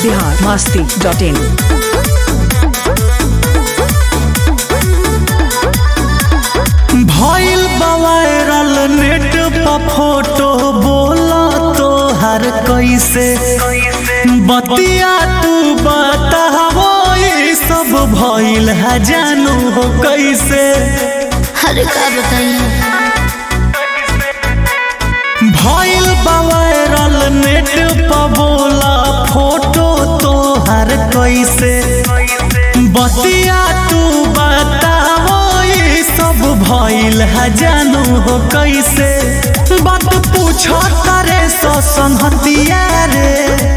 Bihar Masti dot in भइल viral net पर photo बोला तो हर कैसे बतिया तू बतावो ये सब भइल है जानू हो कैसे अरे का बताइए भइल वायरल नेट पर बोला फोटो तो हर कैसे बतिया तू बतावो ये सब भइल है जानू हो कैसे बात पूछो तारे सो संहतिया रे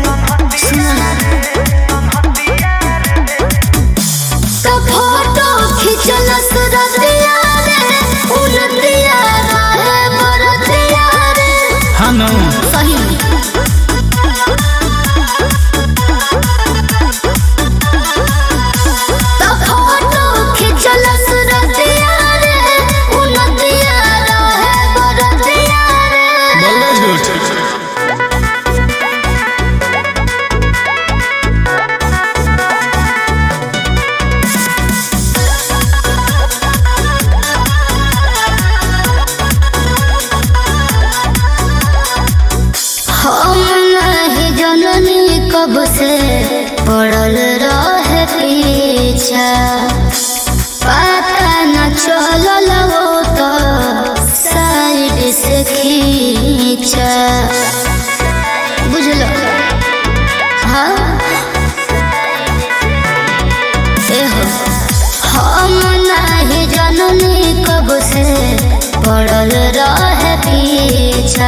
तो फोटो खिंचल सुरतिया रे उलतिया रहे बरतिया रे हनु सही में तो फोटो खिंचल सुरतिया रे उलतिया रहे बरतिया रे हम नहीं जननी कब से पड़ल रहे पीछा पता न चलल वो तो साइड से खींचा बुझलो हाँ एहो हम नहीं जननी कब से पड़ल रहे पीछा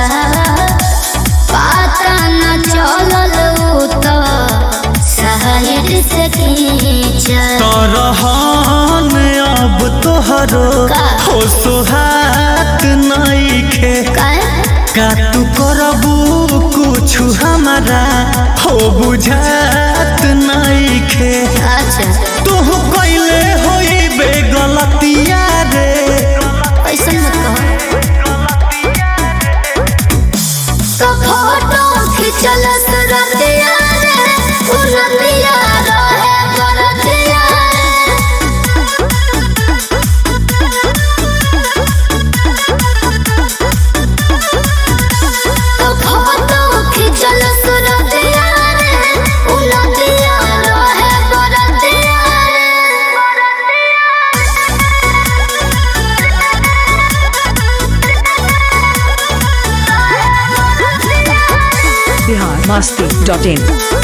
पता न चलल उ तो साइड से खींचा तरहन अब तोहरो का? हो सोहात नइखे काहे? का तू करबू कुछ हमारा हो बुझात नइखे अच्छा तू कैले होइबे गलतिया रे ऐसा मत कहो तो फोटो खिंचल सुरतिया रे उलतिया रहे बरतिया तो फोटो खिंचल सुरतिया रे उलतिया रहे बरतिया बिहार मस्ती डॉट इन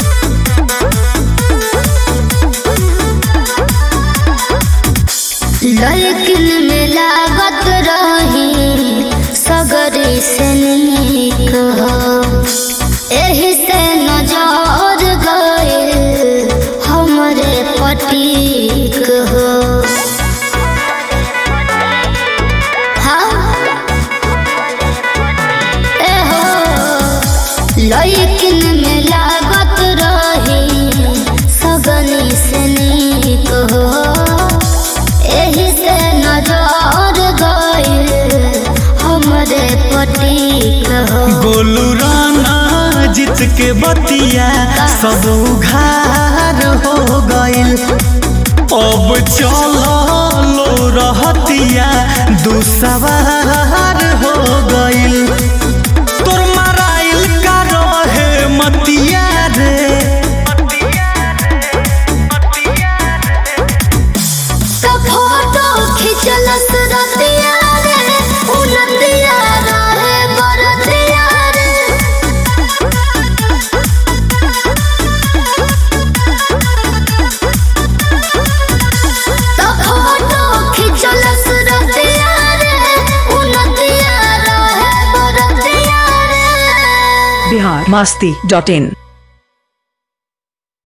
लेकिन में लागत रही सगरी से नीक हो एही से नजर गए हमरे पटीक हो हाँ ए हो लेकिन में लागत रही सगनी से नीक हो एही से नजर गइल हमरे पटीक हो गोलू राना जीत के बतिया सब उघार हो गइल अब चलो लो रहतिया दुसवार हो गइल तोर मराइल का रहे मतिया रे तो फोटो खिंचल सुरतिया रे उलतिया रहे बरतिया रे तो फोटो खिंचल सुरतिया रे उलतिया रहे बरतिया रे बिहार मस्ती डॉट इन